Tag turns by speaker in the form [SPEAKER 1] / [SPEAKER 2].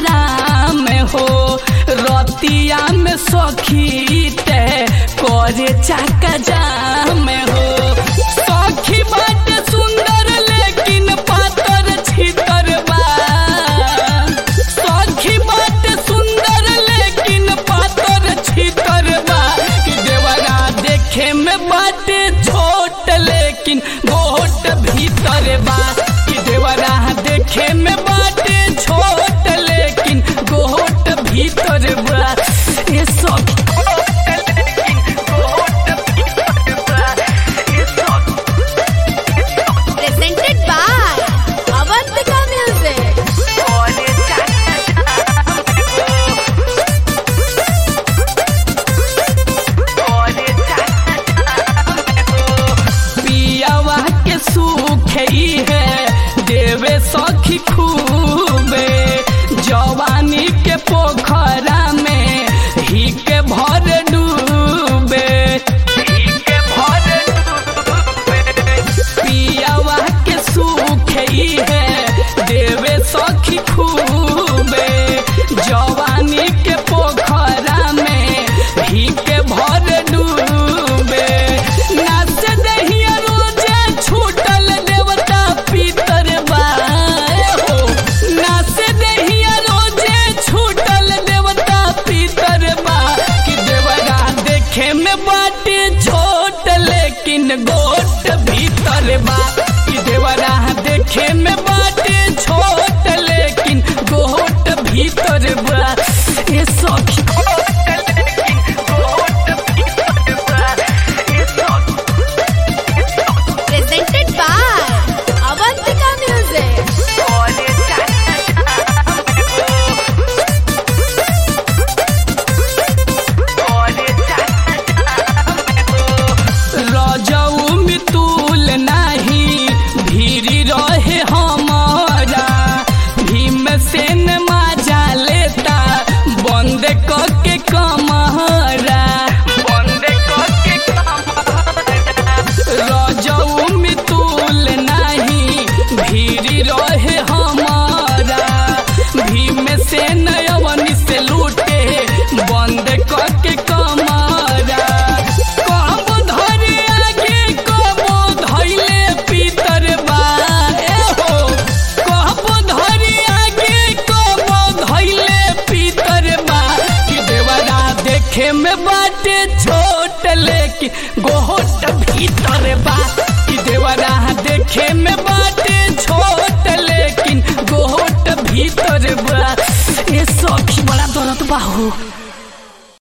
[SPEAKER 1] नाम हो रतिया में सखी ते करे चाका जाम हो सखी बाटे सुंदर लेकिन पातर छितर बा सखी बाटे सुंदर लेकिन पातर छितर बा कि देवरा देखे में बाटे छोट लेकिन गोट भीतर बा कि देवरा देखे में बाटे छोट लेकिन गोट भीतर बा ये सब
[SPEAKER 2] Presented by Avantika Music.
[SPEAKER 1] पियावा के सुख ही है देवे सखी खूबे जवानी के पोख